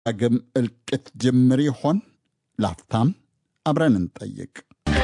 ዳግም እልቂት ጅምር ይሆን? ላፍታም አብረን እንጠይቅ።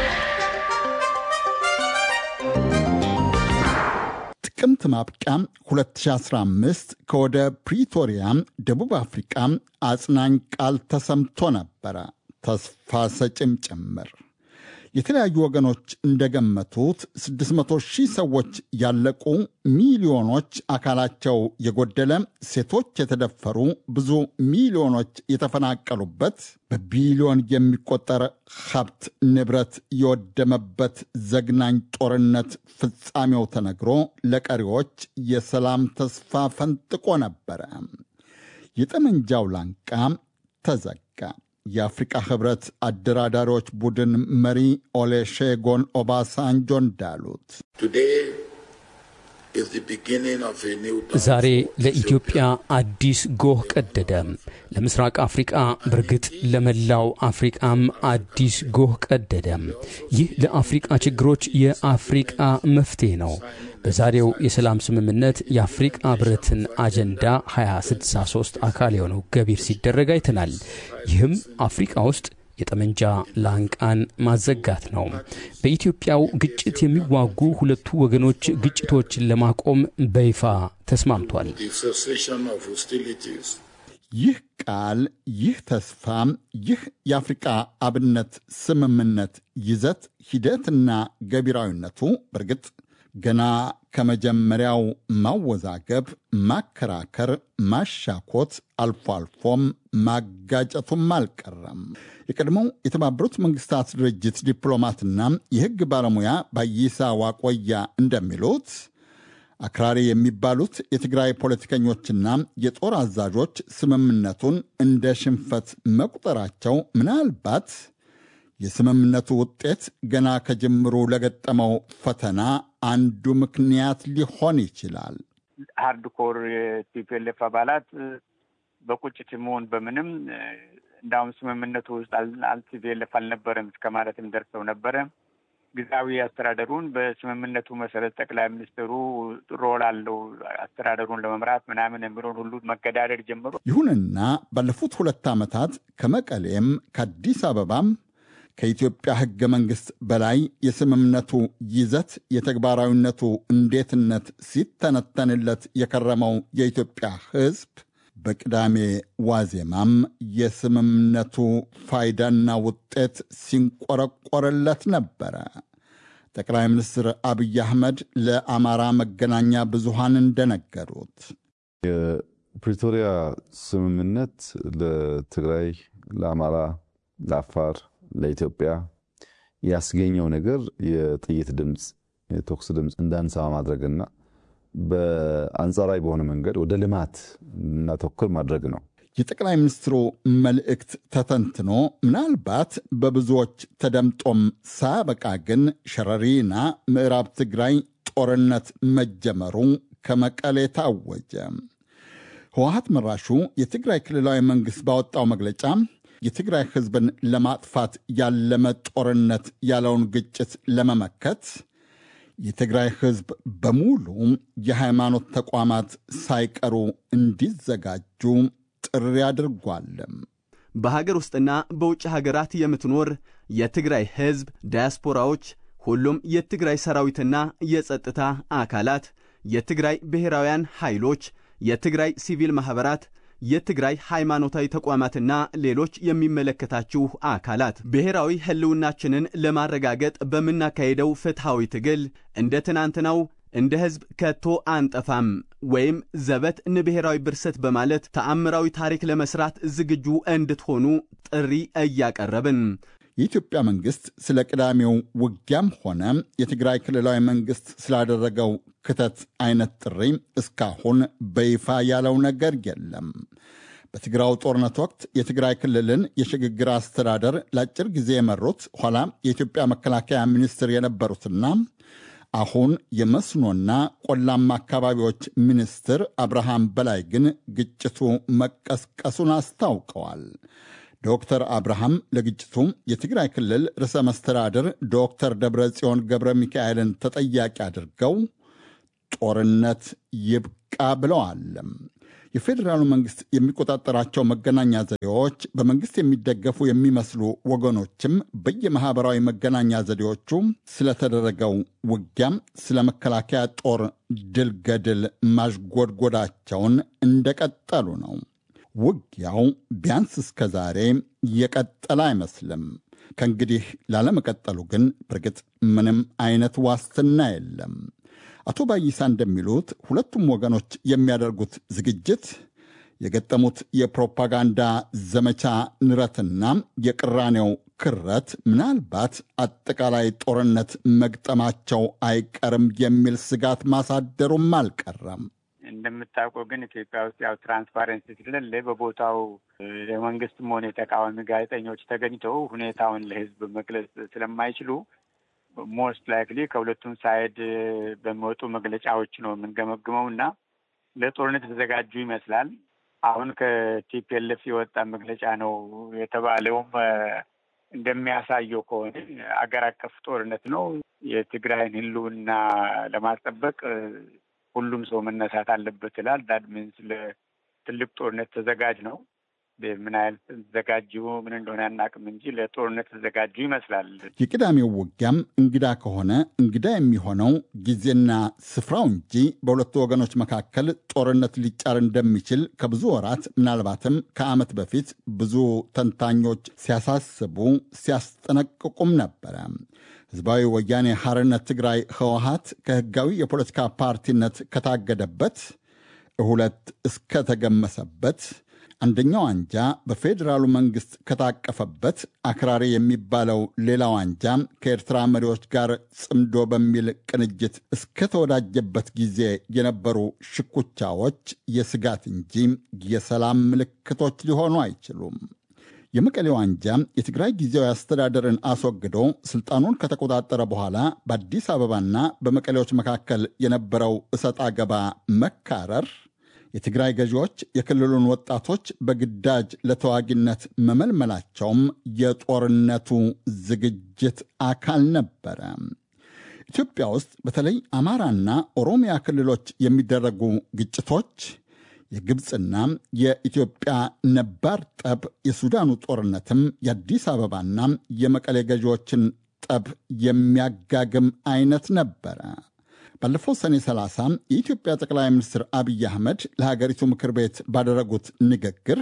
ጥቅምት ማብቂያ 2015 ከወደ ፕሪቶሪያ ደቡብ አፍሪቃ አጽናኝ ቃል ተሰምቶ ነበረ፣ ተስፋ ሰጭም ጭምር። የተለያዩ ወገኖች እንደገመቱት 600 ሺህ ሰዎች ያለቁ፣ ሚሊዮኖች አካላቸው የጎደለ፣ ሴቶች የተደፈሩ፣ ብዙ ሚሊዮኖች የተፈናቀሉበት፣ በቢሊዮን የሚቆጠር ሀብት ንብረት የወደመበት ዘግናኝ ጦርነት ፍጻሜው ተነግሮ ለቀሪዎች የሰላም ተስፋ ፈንጥቆ ነበረ። የጠመንጃው ላንቃ ተዘጋ። የአፍሪቃ ህብረት አደራዳሪዎች ቡድን መሪ ኦሌሼጎን ኦባሳንጆ እንዳሉት ዛሬ ለኢትዮጵያ አዲስ ጎህ ቀደደ። ለምስራቅ አፍሪቃ በእርግጥ ለመላው አፍሪቃም አዲስ ጎህ ቀደደ። ይህ ለአፍሪቃ ችግሮች የአፍሪቃ መፍትሄ ነው። በዛሬው የሰላም ስምምነት የአፍሪቃ ህብረትን አጀንዳ 2063 አካል የሆነው ገቢር ሲደረግ አይተናል። ይህም አፍሪቃ ውስጥ የጠመንጃ ላንቃን ማዘጋት ነው። በኢትዮጵያው ግጭት የሚዋጉ ሁለቱ ወገኖች ግጭቶችን ለማቆም በይፋ ተስማምቷል። ይህ ቃል፣ ይህ ተስፋ፣ ይህ የአፍሪቃ አብነት ስምምነት ይዘት፣ ሂደትና ገቢራዊነቱ በእርግጥ ገና ከመጀመሪያው ማወዛገብ፣ ማከራከር፣ ማሻኮት አልፎ አልፎም ማጋጨቱም አልቀረም። የቀድሞው የተባበሩት መንግስታት ድርጅት ዲፕሎማትና የሕግ ባለሙያ ባይሳ ዋቆያ እንደሚሉት አክራሪ የሚባሉት የትግራይ ፖለቲከኞችና የጦር አዛዦች ስምምነቱን እንደ ሽንፈት መቁጠራቸው ምናልባት የስምምነቱ ውጤት ገና ከጅምሩ ለገጠመው ፈተና አንዱ ምክንያት ሊሆን ይችላል። ሃርድኮር የቲፒኤልኤፍ አባላት በቁጭት መሆን በምንም እንዳውም ስምምነቱ ውስጥ ቲፒኤልኤፍ አልነበረም እስከ ማለትም ደርሰው ነበረ። ጊዜያዊ አስተዳደሩን በስምምነቱ መሰረት ጠቅላይ ሚኒስትሩ ሮል አለው አስተዳደሩን ለመምራት ምናምን የሚለውን ሁሉ መገዳደር ጀምሮ ይሁንና ባለፉት ሁለት ዓመታት ከመቀሌም ከአዲስ አበባም ከኢትዮጵያ ሕገ መንግሥት በላይ የስምምነቱ ይዘት የተግባራዊነቱ እንዴትነት ሲተነተንለት የከረመው የኢትዮጵያ ሕዝብ በቅዳሜ ዋዜማም የስምምነቱ ፋይዳና ውጤት ሲንቆረቆርለት ነበረ። ጠቅላይ ሚኒስትር አብይ አህመድ ለአማራ መገናኛ ብዙሃን እንደነገሩት የፕሪቶሪያ ስምምነት ለትግራይ፣ ለአማራ፣ ለአፋር ለኢትዮጵያ ያስገኘው ነገር የጥይት ድምፅ የተኩስ ድምፅ እንዳንሰማ ማድረግና በአንጻራዊ በሆነ መንገድ ወደ ልማት እናተኩር ማድረግ ነው። የጠቅላይ ሚኒስትሩ መልእክት ተተንትኖ ምናልባት በብዙዎች ተደምጦም ሳያበቃ ግን ሸረሪና ምዕራብ ትግራይ ጦርነት መጀመሩ ከመቀሌ ታወጀ። ህወሀት መራሹ የትግራይ ክልላዊ መንግሥት ባወጣው መግለጫ የትግራይ ህዝብን ለማጥፋት ያለመ ጦርነት ያለውን ግጭት ለመመከት የትግራይ ህዝብ በሙሉ የሃይማኖት ተቋማት ሳይቀሩ እንዲዘጋጁ ጥሪ አድርጓል። በሀገር ውስጥና በውጭ ሀገራት የምትኖር የትግራይ ህዝብ ዳያስፖራዎች፣ ሁሉም የትግራይ ሰራዊትና የጸጥታ አካላት፣ የትግራይ ብሔራውያን ኃይሎች፣ የትግራይ ሲቪል ማኅበራት የትግራይ ሃይማኖታዊ ተቋማትና ሌሎች የሚመለከታችሁ አካላት ብሔራዊ ህልውናችንን ለማረጋገጥ በምናካሄደው ፍትሐዊ ትግል እንደ ትናንትናው እንደ ሕዝብ ከቶ አንጠፋም ወይም ዘበት ንብሔራዊ ብርሰት በማለት ተአምራዊ ታሪክ ለመስራት ዝግጁ እንድትሆኑ ጥሪ እያቀረብን የኢትዮጵያ መንግሥት ስለ ቅዳሜው ውጊያም ሆነ የትግራይ ክልላዊ መንግሥት ስላደረገው ክተት አይነት ጥሪ እስካሁን በይፋ ያለው ነገር የለም። በትግራው ጦርነት ወቅት የትግራይ ክልልን የሽግግር አስተዳደር ለአጭር ጊዜ የመሩት ኋላ የኢትዮጵያ መከላከያ ሚኒስትር የነበሩትና አሁን የመስኖና ቆላማ አካባቢዎች ሚኒስትር አብርሃም በላይ ግን ግጭቱ መቀስቀሱን አስታውቀዋል። ዶክተር አብርሃም ለግጭቱ የትግራይ ክልል ርዕሰ መስተዳድር ዶክተር ደብረ ጽዮን ገብረ ሚካኤልን ተጠያቂ አድርገው ጦርነት ይብቃ ብለዋል። የፌዴራሉ መንግስት የሚቆጣጠራቸው መገናኛ ዘዴዎች በመንግስት የሚደገፉ የሚመስሉ ወገኖችም በየማኅበራዊ መገናኛ ዘዴዎቹ ስለተደረገው ውጊያም ስለ መከላከያ ጦር ድል ገድል ማዥጎድጎዳቸውን እንደቀጠሉ ነው። ውጊያው ቢያንስ እስከ ዛሬ የቀጠለ አይመስልም። ከእንግዲህ ላለመቀጠሉ ግን በርግጥ ምንም አይነት ዋስትና የለም። አቶ ባይሳ እንደሚሉት ሁለቱም ወገኖች የሚያደርጉት ዝግጅት የገጠሙት የፕሮፓጋንዳ ዘመቻ ንረትና የቅራኔው ክረት ምናልባት አጠቃላይ ጦርነት መግጠማቸው አይቀርም የሚል ስጋት ማሳደሩም አልቀረም። እንደምታውቀው ግን ኢትዮጵያ ውስጥ ያው ትራንስፓረንሲ ስለሌለ በቦታው የመንግስትም ሆነ የተቃዋሚ ጋዜጠኞች ተገኝተው ሁኔታውን ለሕዝብ መግለጽ ስለማይችሉ ሞስት ላይክሊ ከሁለቱም ሳይድ በሚወጡ መግለጫዎች ነው የምንገመግመው እና ለጦርነት የተዘጋጁ ይመስላል። አሁን ከቲፒኤልኤፍ የወጣ መግለጫ ነው የተባለውም እንደሚያሳየው ከሆነ አገር አቀፍ ጦርነት ነው። የትግራይን ህልውና ለማስጠበቅ ሁሉም ሰው መነሳት አለበት ይላል። ዳት ሚንስ ለትልቅ ጦርነት ተዘጋጅ ነው። ምን ያህል ተዘጋጁ ምን እንደሆነ አናውቅም እንጂ ለጦርነት ተዘጋጁ ይመስላል። የቅዳሜው ውጊያም እንግዳ ከሆነ እንግዳ የሚሆነው ጊዜና ስፍራው እንጂ በሁለቱ ወገኖች መካከል ጦርነት ሊጫር እንደሚችል ከብዙ ወራት ምናልባትም ከዓመት በፊት ብዙ ተንታኞች ሲያሳስቡ ሲያስጠነቅቁም ነበረ። ህዝባዊ ወያኔ ሐርነት ትግራይ ህወሀት ከህጋዊ የፖለቲካ ፓርቲነት ከታገደበት ሁለት እስከተገመሰበት አንደኛው አንጃ በፌዴራሉ መንግስት ከታቀፈበት አክራሪ የሚባለው ሌላው አንጃ ከኤርትራ መሪዎች ጋር ጽምዶ በሚል ቅንጅት እስከተወዳጀበት ጊዜ የነበሩ ሽኩቻዎች የስጋት እንጂ የሰላም ምልክቶች ሊሆኑ አይችሉም። የመቀሌው አንጃ የትግራይ ጊዜያዊ አስተዳደርን አስወግዶ ስልጣኑን ከተቆጣጠረ በኋላ በአዲስ አበባና በመቀሌዎች መካከል የነበረው እሰጥ አገባ መካረር የትግራይ ገዢዎች የክልሉን ወጣቶች በግዳጅ ለተዋጊነት መመልመላቸውም የጦርነቱ ዝግጅት አካል ነበረ። ኢትዮጵያ ውስጥ በተለይ አማራና ኦሮሚያ ክልሎች የሚደረጉ ግጭቶች የግብፅና የኢትዮጵያ ነባር ጠብ፣ የሱዳኑ ጦርነትም የአዲስ አበባና የመቀሌ ገዢዎችን ጠብ የሚያጋግም አይነት ነበረ። ባለፈው ሰኔ 30 የኢትዮጵያ ጠቅላይ ሚኒስትር አብይ አህመድ ለሀገሪቱ ምክር ቤት ባደረጉት ንግግር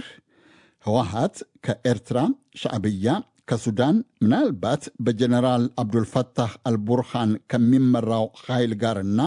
ህወሀት ከኤርትራ ሻዕብያ፣ ከሱዳን ምናልባት በጀኔራል አብዱልፈታህ አልቡርሃን ከሚመራው ኃይል ጋርና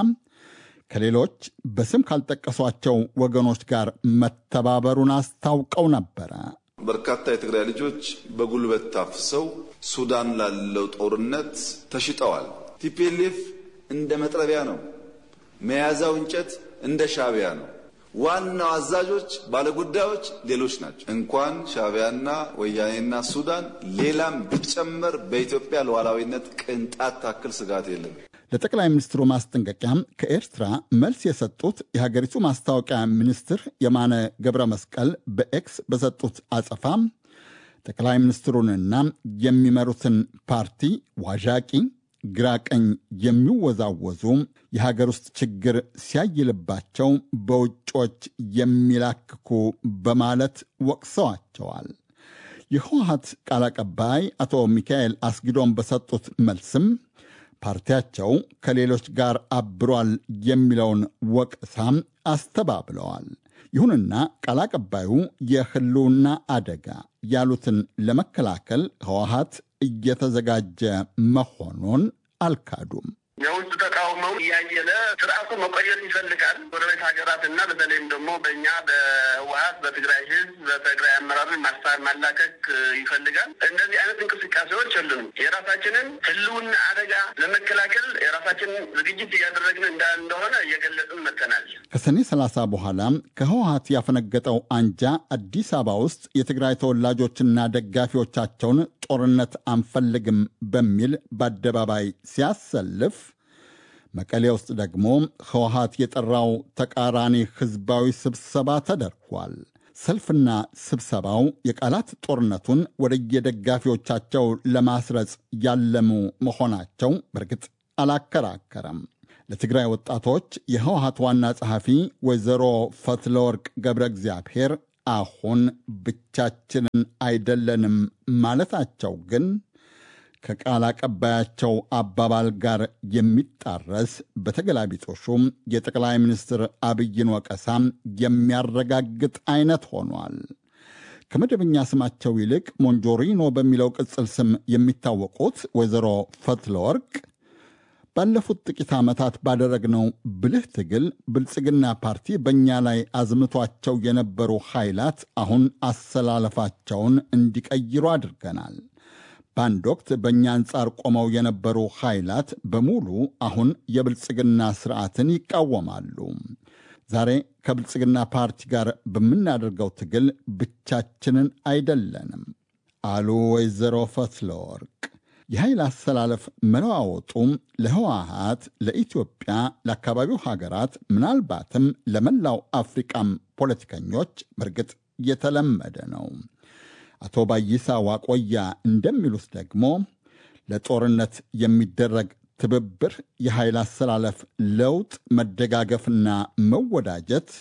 ከሌሎች በስም ካልጠቀሷቸው ወገኖች ጋር መተባበሩን አስታውቀው ነበረ። በርካታ የትግራይ ልጆች በጉልበት ታፍሰው ሱዳን ላለው ጦርነት ተሽጠዋል። ቲፒኤልኤፍ እንደ መጥረቢያ ነው። መያዛው እንጨት እንደ ሻዕቢያ ነው። ዋናው አዛዦች ባለጉዳዮች ሌሎች ናቸው። እንኳን ሻዕቢያና ወያኔና ሱዳን ሌላም ቢጨመር በኢትዮጵያ ሉዓላዊነት ቅንጣት ታክል ስጋት የለም። ለጠቅላይ ሚኒስትሩ ማስጠንቀቂያ ከኤርትራ መልስ የሰጡት የሀገሪቱ ማስታወቂያ ሚኒስትር የማነ ገብረ መስቀል በኤክስ በሰጡት አጸፋ ጠቅላይ ሚኒስትሩንና የሚመሩትን ፓርቲ ዋዣቂ ግራ ቀኝ የሚወዛወዙ የሀገር ውስጥ ችግር ሲያይልባቸው በውጮች የሚላክኩ በማለት ወቅሰዋቸዋል። የህወሀት ቃል አቀባይ አቶ ሚካኤል አስጊዶን በሰጡት መልስም ፓርቲያቸው ከሌሎች ጋር አብሯል የሚለውን ወቀሳም አስተባብለዋል። ይሁንና ቃል አቀባዩ የህልውና አደጋ ያሉትን ለመከላከል ህወሀት እየተዘጋጀ መሆኑን አልካዱም። የውጭ ተቃውሞው እያየለ ስርዓቱ መቆየት ይፈልጋል። ጎረቤት ሀገራት እና በተለይም ደግሞ በእኛ በህወሀት በትግራይ ህዝብ በትግራይ አመራርን ማስታር ማላከክ ይፈልጋል። እንደዚህ አይነት እንቅስቃሴዎች የሉንም። የራሳችንን ህልውና አደጋ ለመከላከል የራሳችንን ዝግጅት እያደረግን እንደሆነ እየገለጽን መጥተናል። ከሰኔ 30 በኋላ ከህወሀት ያፈነገጠው አንጃ አዲስ አበባ ውስጥ የትግራይ ተወላጆችና ደጋፊዎቻቸውን ጦርነት አንፈልግም በሚል በአደባባይ ሲያሰልፍ መቀሌ ውስጥ ደግሞ ህወሀት የጠራው ተቃራኒ ህዝባዊ ስብሰባ ተደርጓል። ሰልፍና ስብሰባው የቃላት ጦርነቱን ወደየደጋፊዎቻቸው ለማስረጽ ያለሙ መሆናቸው በእርግጥ አላከራከረም። ለትግራይ ወጣቶች የህወሀት ዋና ጸሐፊ ወይዘሮ ፈትለወርቅ ገብረ እግዚአብሔር አሁን ብቻችንን አይደለንም ማለታቸው ግን ከቃል አቀባያቸው አባባል ጋር የሚጣረስ በተገላቢጦሹም የጠቅላይ ሚኒስትር አብይን ወቀሳም የሚያረጋግጥ አይነት ሆኗል። ከመደበኛ ስማቸው ይልቅ ሞንጆሪኖ በሚለው ቅጽል ስም የሚታወቁት ወይዘሮ ፈትለወርቅ ባለፉት ጥቂት ዓመታት ባደረግነው ብልህ ትግል ብልጽግና ፓርቲ በእኛ ላይ አዝምቷቸው የነበሩ ኃይላት አሁን አሰላለፋቸውን እንዲቀይሩ አድርገናል። በአንድ ወቅት በእኛ አንጻር ቆመው የነበሩ ኃይላት በሙሉ አሁን የብልጽግና ስርዓትን ይቃወማሉ። ዛሬ ከብልጽግና ፓርቲ ጋር በምናደርገው ትግል ብቻችንን አይደለንም አሉ ወይዘሮ ፈትለወርቅ። የኃይል አሰላለፍ መለዋወጡም ለህወሀት፣ ለኢትዮጵያ፣ ለአካባቢው ሀገራት ምናልባትም ለመላው አፍሪቃም ፖለቲከኞች በእርግጥ የተለመደ ነው። አቶ ባይሳ ዋቆያ እንደሚሉት ደግሞ ለጦርነት የሚደረግ ትብብር፣ የኃይል አሰላለፍ ለውጥ፣ መደጋገፍና መወዳጀት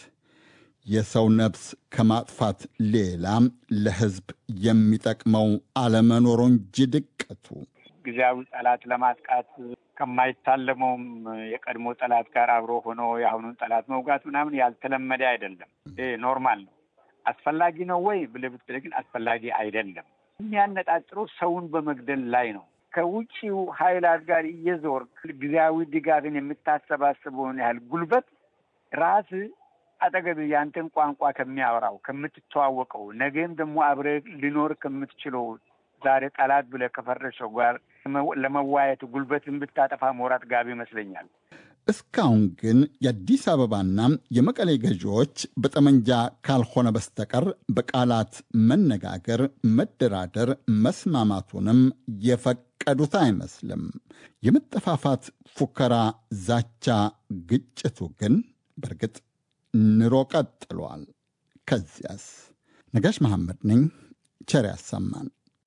የሰው ነፍስ ከማጥፋት ሌላ ለህዝብ የሚጠቅመው አለመኖሩ እንጂ ድቀቱ ጊዜያዊ ጠላት ለማጥቃት ከማይታለመውም የቀድሞ ጠላት ጋር አብሮ ሆኖ የአሁኑን ጠላት መውጋት ምናምን ያልተለመደ አይደለም። ይሄ ኖርማል ነው። አስፈላጊ ነው ወይ ብለህ ብትለኝ ግን አስፈላጊ አይደለም። የሚያነጣጥረው ሰውን በመግደል ላይ ነው። ከውጭው ኃይላት ጋር እየዞር ጊዜያዊ ድጋፍን የምታሰባስበውን ያህል ጉልበት ራስ አጠገብ ያንተን ቋንቋ ከሚያወራው ከምትተዋወቀው፣ ነገም ደግሞ አብረህ ሊኖር ከምትችለው ዛሬ ጠላት ብለህ ከፈረሰው ጋር ለመዋየት ጉልበትን ብታጠፋ ሞራት ጋቢ ይመስለኛል። እስካሁን ግን የአዲስ አበባና የመቀሌ ገዢዎች በጠመንጃ ካልሆነ በስተቀር በቃላት መነጋገር፣ መደራደር፣ መስማማቱንም የፈቀዱት አይመስልም። የመጠፋፋት ፉከራ፣ ዛቻ፣ ግጭቱ ግን በእርግጥ ንሮ ቀጥሏል። ከዚያስ? ነጋሽ መሐመድ ነኝ። ቸር ያሰማን።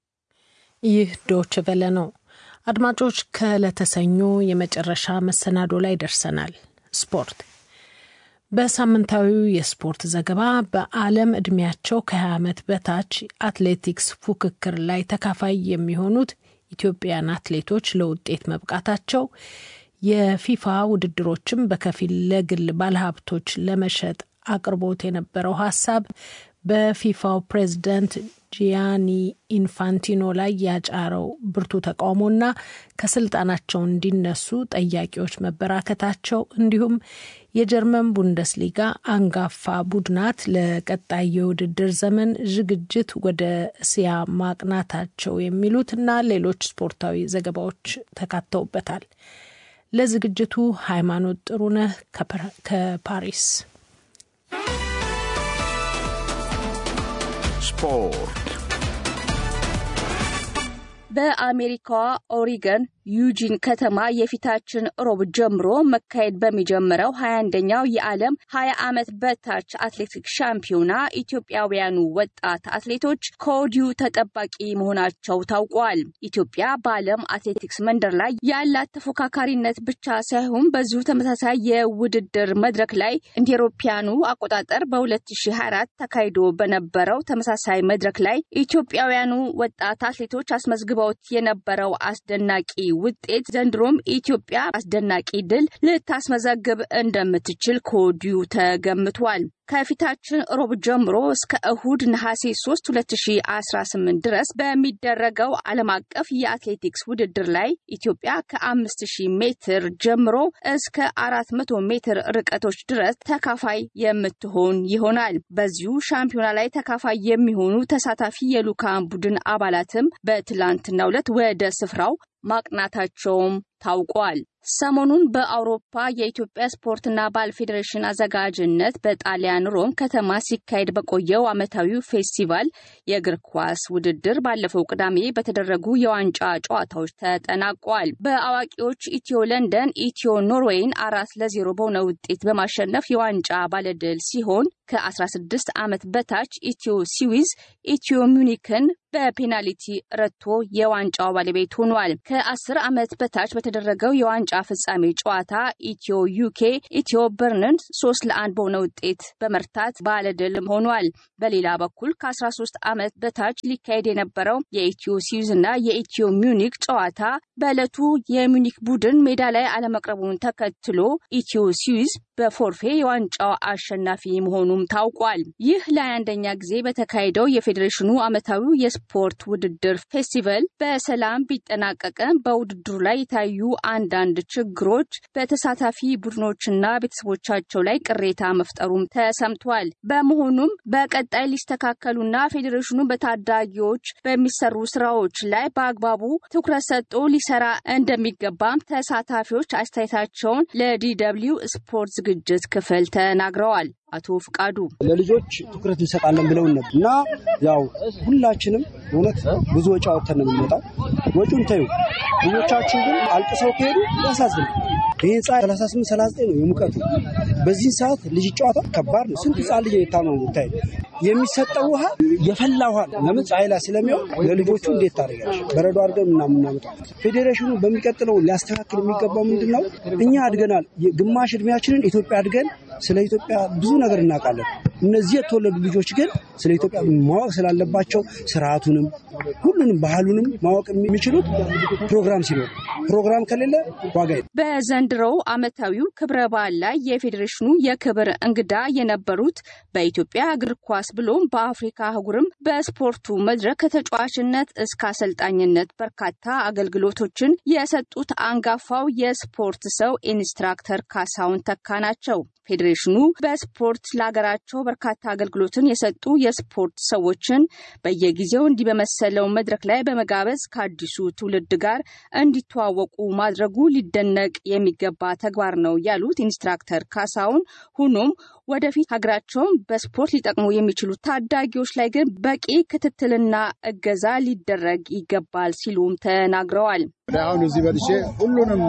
ይህ ዶች ቨለ ነው። አድማጮች ከለተሰኞ የመጨረሻ መሰናዶ ላይ ደርሰናል። ስፖርት በሳምንታዊው የስፖርት ዘገባ በዓለም ዕድሜያቸው ከ20 ዓመት በታች አትሌቲክስ ፉክክር ላይ ተካፋይ የሚሆኑት ኢትዮጵያን አትሌቶች ለውጤት መብቃታቸው፣ የፊፋ ውድድሮችም በከፊል ለግል ባለሀብቶች ለመሸጥ አቅርቦት የነበረው ሀሳብ በፊፋው ፕሬዝዳንት ጂያኒ ኢንፋንቲኖ ላይ ያጫረው ብርቱ ተቃውሞና ከስልጣናቸው እንዲነሱ ጠያቂዎች መበራከታቸው እንዲሁም የጀርመን ቡንደስሊጋ አንጋፋ ቡድናት ለቀጣይ የውድድር ዘመን ዝግጅት ወደ እስያ ማቅናታቸው የሚሉት እና ሌሎች ስፖርታዊ ዘገባዎች ተካተውበታል። ለዝግጅቱ ሃይማኖት ጥሩነህ ከፓሪስ ስፖርት በአሜሪካዋ ኦሪገን ዩጂን ከተማ የፊታችን ሮብ ጀምሮ መካሄድ በሚጀምረው ሀያ አንደኛው የዓለም ሀያ ዓመት በታች አትሌቲክስ ሻምፒዮና ኢትዮጵያውያኑ ወጣት አትሌቶች ከወዲሁ ተጠባቂ መሆናቸው ታውቋል። ኢትዮጵያ በዓለም አትሌቲክስ መንደር ላይ ያላት ተፎካካሪነት ብቻ ሳይሆን በዚሁ ተመሳሳይ የውድድር መድረክ ላይ እንደ አውሮፓውያኑ አቆጣጠር በ2024 ተካሂዶ በነበረው ተመሳሳይ መድረክ ላይ ኢትዮጵያውያኑ ወጣት አትሌቶች አስመዝግበውት የነበረው አስደናቂ ውጤት ዘንድሮም ኢትዮጵያ አስደናቂ ድል ልታስመዘግብ እንደምትችል ከወዲሁ ተገምቷል። ከፊታችን ሮብ ጀምሮ እስከ እሁድ ነሐሴ 3 2018 ድረስ በሚደረገው ዓለም አቀፍ የአትሌቲክስ ውድድር ላይ ኢትዮጵያ ከ5000 ሜትር ጀምሮ እስከ 400 ሜትር ርቀቶች ድረስ ተካፋይ የምትሆን ይሆናል። በዚሁ ሻምፒዮና ላይ ተካፋይ የሚሆኑ ተሳታፊ የልዑካን ቡድን አባላትም በትላንትናው ዕለት ወደ ስፍራው ማቅናታቸውም ታውቋል። ሰሞኑን በአውሮፓ የኢትዮጵያ ስፖርትና ባህል ፌዴሬሽን አዘጋጅነት በጣሊያን ሮም ከተማ ሲካሄድ በቆየው ዓመታዊው ፌስቲቫል የእግር ኳስ ውድድር ባለፈው ቅዳሜ በተደረጉ የዋንጫ ጨዋታዎች ተጠናቋል። በአዋቂዎች ኢትዮ ለንደን ኢትዮ ኖርዌይን አራት ለዜሮ በሆነ ውጤት በማሸነፍ የዋንጫ ባለድል ሲሆን ከ16 ዓመት በታች ኢትዮ ስዊዝ ኢትዮ ሚዩኒክን በፔናልቲ ረቶ የዋንጫው ባለቤት ሆኗል። ከአስር ዓመት በታች በተደረገው የዋንጫ ፍጻሜ ጨዋታ ኢትዮ ዩኬ ኢትዮ በርንን ሶስት ለአንድ በሆነ ውጤት በመርታት ባለድልም ሆኗል። በሌላ በኩል ከ13 ዓመት በታች ሊካሄድ የነበረው የኢትዮ ስዊዝ እና የኢትዮ ሚዩኒክ ጨዋታ በዕለቱ የሚዩኒክ ቡድን ሜዳ ላይ አለመቅረቡን ተከትሎ ኢትዮ ስዊዝ በፎርፌ የዋንጫው አሸናፊ መሆኑም ታውቋል። ይህ ለአንደኛ ጊዜ በተካሄደው የፌዴሬሽኑ ዓመታዊ የስፖርት ውድድር ፌስቲቫል በሰላም ቢጠናቀቅም በውድድሩ ላይ የታዩ አንዳንድ ችግሮች በተሳታፊ ቡድኖችና ቤተሰቦቻቸው ላይ ቅሬታ መፍጠሩም ተሰምቷል። በመሆኑም በቀጣይ ሊስተካከሉና ፌዴሬሽኑ በታዳጊዎች በሚሰሩ ስራዎች ላይ በአግባቡ ትኩረት ሰጥቶ ሊሰራ እንደሚገባም ተሳታፊዎች አስተያየታቸውን ለዲደብሊው ስፖርት ዝግጅት ክፍል ተናግረዋል። አቶ ፍቃዱ ለልጆች ትኩረት እንሰጣለን ብለውን ነበር እና ያው ሁላችንም እውነት ብዙ ወጪ አውጥተን ነው የምንመጣው። ወጪውን ተዩ። ልጆቻችን ግን አልቅሰው ከሄዱ ያሳዝናል። ይህ ህንፃ 38 39 ነው የሙቀቱ። በዚህን ሰዓት ልጅ ጨዋታ ከባድ ነው። ስንት ህፃን ልጅ የታመሙ ብታይ። የሚሰጠው ውሃ የፈላ ውሃ ነው። ለምን ፀሐይ ላይ ስለሚሆን ለልጆቹ እንዴት ታደርጋለች? በረዶ አድርገን ምናምን እናመጣው። ፌዴሬሽኑ በሚቀጥለው ሊያስተካክል የሚገባው ምንድን ነው? እኛ አድገናል። ግማሽ እድሜያችንን ኢትዮጵያ አድገን ስለ ኢትዮጵያ ብዙ ነገር እናውቃለን። እነዚህ የተወለዱ ልጆች ግን ስለ ኢትዮጵያ ማወቅ ስላለባቸው ስርዓቱንም ሁሉንም ባህሉንም ማወቅ የሚችሉት ፕሮግራም ሲኖር፣ ፕሮግራም ከሌለ ዋጋ በዘንድሮው ዓመታዊው ክብረ በዓል ላይ የፌዴሬሽኑ የክብር እንግዳ የነበሩት በኢትዮጵያ እግር ኳስ ብሎም በአፍሪካ አህጉርም በስፖርቱ መድረክ ከተጫዋችነት እስከ አሰልጣኝነት በርካታ አገልግሎቶችን የሰጡት አንጋፋው የስፖርት ሰው ኢንስትራክተር ካሳሁን ተካ ናቸው። ፌዴሬሽኑ በስፖርት ለሀገራቸው በርካታ አገልግሎትን የሰጡ የስፖርት ሰዎችን በየጊዜው እንዲህ በመሰለው መድረክ ላይ በመጋበዝ ከአዲሱ ትውልድ ጋር እንዲተዋወቁ ማድረጉ ሊደነቅ የሚገባ ተግባር ነው ያሉት ኢንስትራክተር ካሳሁን ሆኖም ወደፊት ሀገራቸውን በስፖርት ሊጠቅሙ የሚችሉ ታዳጊዎች ላይ ግን በቂ ክትትልና እገዛ ሊደረግ ይገባል ሲሉም ተናግረዋል። አሁን እዚህ በልቼ ሁሉንም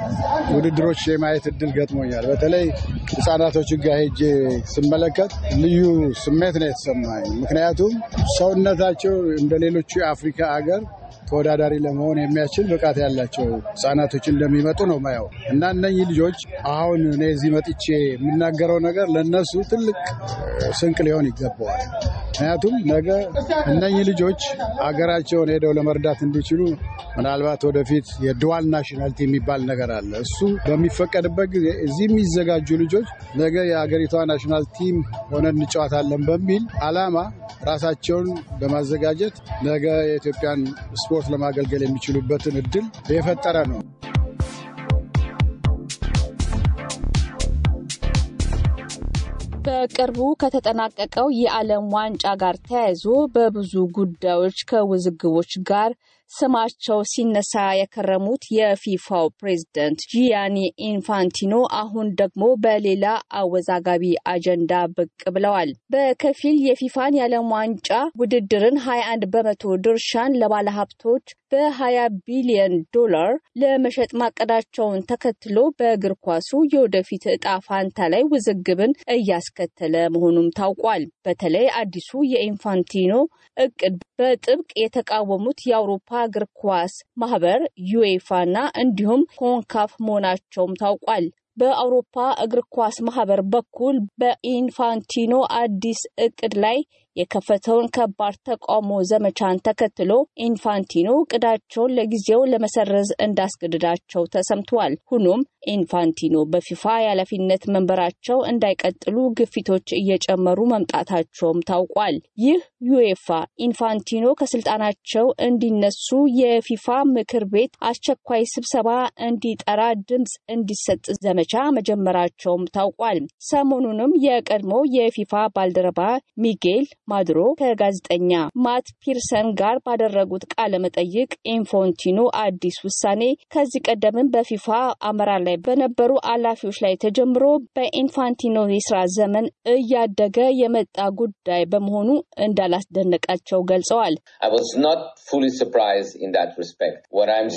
ውድድሮች የማየት እድል ገጥሞኛል። በተለይ ህጻናቶች ጋር ሄጄ ስመለከት ልዩ ስሜት ነው የተሰማኝ። ምክንያቱም ሰውነታቸው እንደ ሌሎቹ የአፍሪካ አገር ተወዳዳሪ ለመሆን የሚያስችል ብቃት ያላቸው ህጻናቶች እንደሚመጡ ነው ማየው እና እነኚህ ልጆች አሁን እኔ እዚህ መጥቼ የምናገረው ነገር ለእነሱ ትልቅ ስንቅ ሊሆን ይገባዋል። ምክንያቱም ነገ እነኚህ ልጆች አገራቸውን ሄደው ለመርዳት እንዲችሉ ምናልባት ወደፊት የድዋል ናሽናልቲ የሚባል ነገር አለ። እሱ በሚፈቀድበት ጊዜ እዚህ የሚዘጋጁ ልጆች ነገ የአገሪቷ ናሽናል ቲም ሆነን እንጫወታለን በሚል አላማ ራሳቸውን በማዘጋጀት ነገ የኢትዮጵያን ስፖርት ለማገልገል የሚችሉበትን እድል የፈጠረ ነው። በቅርቡ ከተጠናቀቀው የዓለም ዋንጫ ጋር ተያይዞ በብዙ ጉዳዮች ከውዝግቦች ጋር ስማቸው ሲነሳ የከረሙት የፊፋው ፕሬዝደንት ጂያኒ ኢንፋንቲኖ አሁን ደግሞ በሌላ አወዛጋቢ አጀንዳ ብቅ ብለዋል። በከፊል የፊፋን የዓለም ዋንጫ ውድድርን 21 በመቶ ድርሻን ለባለሀብቶች በ20 ቢሊዮን ዶላር ለመሸጥ ማቀዳቸውን ተከትሎ በእግር ኳሱ የወደፊት እጣ ፋንታ ላይ ውዝግብን እያስከተለ መሆኑም ታውቋል። በተለይ አዲሱ የኢንፋንቲኖ እቅድ በጥብቅ የተቃወሙት የአውሮፓ እግር ኳስ ማህበር ዩኤፋ እና እንዲሁም ኮንካፍ መሆናቸውም ታውቋል። በአውሮፓ እግር ኳስ ማህበር በኩል በኢንፋንቲኖ አዲስ እቅድ ላይ የከፈተውን ከባድ ተቃውሞ ዘመቻን ተከትሎ ኢንፋንቲኖ እቅዳቸውን ለጊዜው ለመሰረዝ እንዳስገድዳቸው ተሰምቷል። ሆኖም ኢንፋንቲኖ በፊፋ የኃላፊነት መንበራቸው እንዳይቀጥሉ ግፊቶች እየጨመሩ መምጣታቸውም ታውቋል። ይህ ዩኤፋ ኢንፋንቲኖ ከስልጣናቸው እንዲነሱ የፊፋ ምክር ቤት አስቸኳይ ስብሰባ እንዲጠራ ድምፅ እንዲሰጥ ዘመቻ መጀመራቸውም ታውቋል። ሰሞኑንም የቀድሞ የፊፋ ባልደረባ ሚጌል ማድሮ ከጋዜጠኛ ማት ፒርሰን ጋር ባደረጉት ቃለ መጠይቅ ኢንፋንቲኖ አዲስ ውሳኔ ከዚህ ቀደምም በፊፋ አመራር ላይ በነበሩ ኃላፊዎች ላይ ተጀምሮ በኢንፋንቲኖ የስራ ዘመን እያደገ የመጣ ጉዳይ በመሆኑ እንዳላስደነቃቸው ገልጸዋል።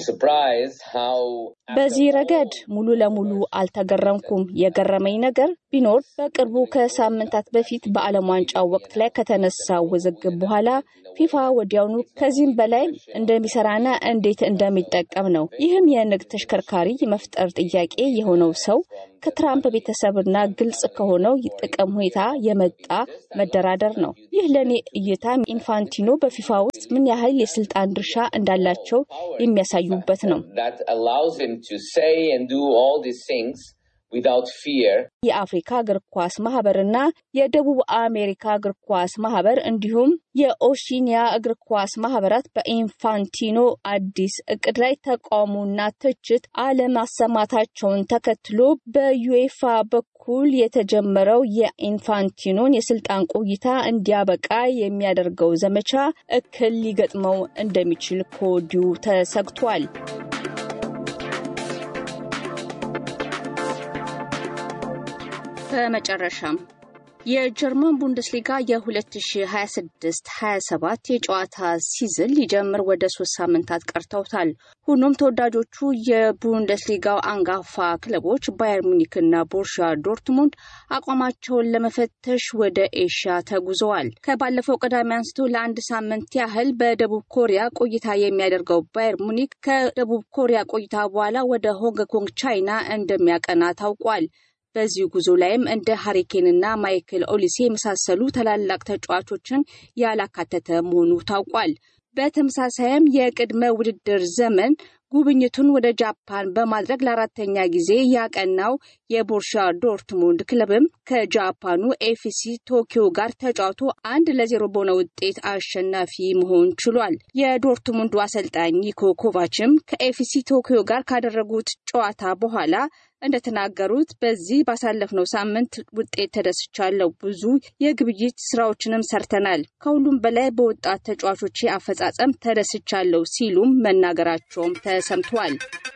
በዚህ ረገድ ሙሉ ለሙሉ አልተገረምኩም። የገረመኝ ነገር ቢኖር በቅርቡ ከሳምንታት በፊት በዓለም ዋንጫው ወቅት ላይ ከተነሳው ውዝግብ በኋላ ፊፋ ወዲያውኑ ከዚህም በላይ እንደሚሰራና እንዴት እንደሚጠቀም ነው። ይህም የንግድ ተሽከርካሪ መፍጠር ጥያቄ የሆነው ሰው ከትራምፕ ቤተሰብና ግልጽ ከሆነው ጥቅም ሁኔታ የመጣ መደራደር ነው። ይህ ለእኔ እይታ ኢንፋንቲኖ በፊፋ ውስጥ ምን ያህል የስልጣን ድርሻ እንዳላቸው የሚያሳዩበት ነው። የአፍሪካ እግር ኳስ ማህበርና የደቡብ አሜሪካ እግር ኳስ ማህበር እንዲሁም የኦሺኒያ እግር ኳስ ማህበራት በኢንፋንቲኖ አዲስ እቅድ ላይ ተቃውሞና ትችት አለማሰማታቸውን ተከትሎ በዩኤፋ በኩል የተጀመረው የኢንፋንቲኖን የስልጣን ቆይታ እንዲያበቃ የሚያደርገው ዘመቻ እክል ሊገጥመው እንደሚችል ከወዲሁ ተሰግቷል። በመጨረሻም የጀርመን ቡንደስሊጋ የ2026-27 የጨዋታ ሲዝን ሊጀምር ወደ ሶስት ሳምንታት ቀርተውታል። ሆኖም ተወዳጆቹ የቡንደስሊጋው አንጋፋ ክለቦች ባየር ሙኒክና ቦርሻ ዶርትሙንድ አቋማቸውን ለመፈተሽ ወደ ኤሽያ ተጉዘዋል። ከባለፈው ቅዳሜ አንስቶ ለአንድ ሳምንት ያህል በደቡብ ኮሪያ ቆይታ የሚያደርገው ባየር ሙኒክ ከደቡብ ኮሪያ ቆይታ በኋላ ወደ ሆንግ ኮንግ ቻይና እንደሚያቀና ታውቋል። በዚህ ጉዞ ላይም እንደ ሀሪኬንና ማይክል ኦሊሴ የመሳሰሉ ታላላቅ ተጫዋቾችን ያላካተተ መሆኑ ታውቋል። በተመሳሳይም የቅድመ ውድድር ዘመን ጉብኝቱን ወደ ጃፓን በማድረግ ለአራተኛ ጊዜ ያቀናው የቦርሻ ዶርትሙንድ ክለብም ከጃፓኑ ኤፍሲ ቶኪዮ ጋር ተጫውቶ አንድ ለዜሮ በሆነ ውጤት አሸናፊ መሆን ችሏል። የዶርትሙንዱ አሰልጣኝ ኒኮ ኮቫችም ከኤፍሲ ቶኪዮ ጋር ካደረጉት ጨዋታ በኋላ እንደተናገሩት በዚህ ባሳለፍነው ሳምንት ውጤት ተደስቻለሁ። ብዙ የግብይት ስራዎችንም ሰርተናል። ከሁሉም በላይ በወጣት ተጫዋቾች አፈጻጸም ተደስቻለሁ ሲሉም መናገራቸውም ተሰምቷል።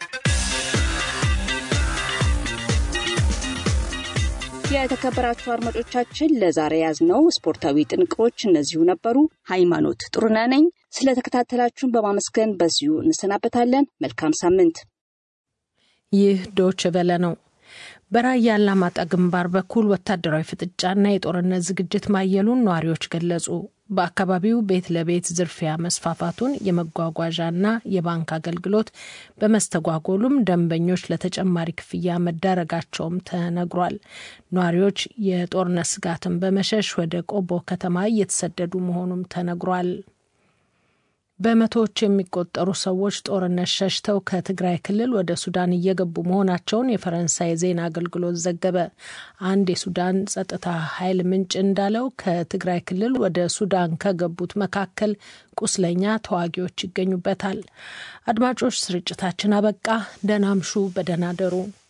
የተከበራችሁ አድማጮቻችን ለዛሬ ያዝነው ስፖርታዊ ጥንቅሮች እነዚሁ ነበሩ። ሃይማኖት ጥሩነህ ነኝ። ስለተከታተላችሁን በማመስገን በዚሁ እንሰናበታለን። መልካም ሳምንት። ይህ ዶች ቨለ ነው። በራያ አላማጣ ግንባር በኩል ወታደራዊ ፍጥጫና የጦርነት ዝግጅት ማየሉን ነዋሪዎች ገለጹ። በአካባቢው ቤት ለቤት ዝርፊያ መስፋፋቱን፣ የመጓጓዣና የባንክ አገልግሎት በመስተጓጎሉም ደንበኞች ለተጨማሪ ክፍያ መዳረጋቸውም ተነግሯል። ነዋሪዎች የጦርነት ስጋትን በመሸሽ ወደ ቆቦ ከተማ እየተሰደዱ መሆኑም ተነግሯል። በመቶዎች የሚቆጠሩ ሰዎች ጦርነት ሸሽተው ከትግራይ ክልል ወደ ሱዳን እየገቡ መሆናቸውን የፈረንሳይ ዜና አገልግሎት ዘገበ። አንድ የሱዳን ጸጥታ ኃይል ምንጭ እንዳለው ከትግራይ ክልል ወደ ሱዳን ከገቡት መካከል ቁስለኛ ተዋጊዎች ይገኙበታል። አድማጮች፣ ስርጭታችን አበቃ። ደህና አምሹ፣ በደህና ደሩ።